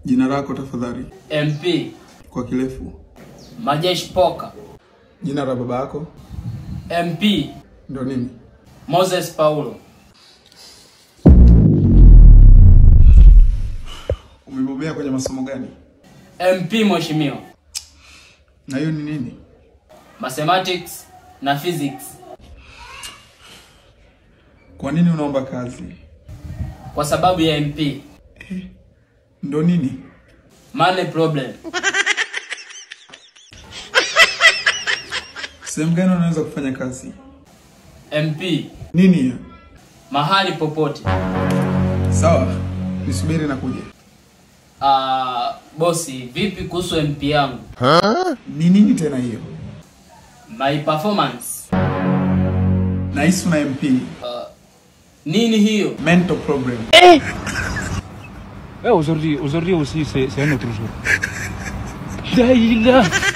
Jina lako tafadhali, MP kwa kirefu. Majeshi Poka Jina la baba yako MP ndo nini? Moses Paulo Umebobea kwenye masomo gani? MP Mheshimiwa Na hiyo ni nini? Mathematics na Physics Kwa nini unaomba kazi? kwa sababu ya MP Ndo nini? money problem Sehemu gani unaweza kufanya kazi? MP Nini hiyo? mahali popote. Sawa, nisubiri na kuja. Ah, bosi, vipi kuhusu MP yangu? Ni nini tena hiyo? My performance. Nahisi una MP, Nini hiyo? mental problem. Ouais, aujourd'hui, aujourd'hui aussi, c'est c'est un autre jour. Là, il est là.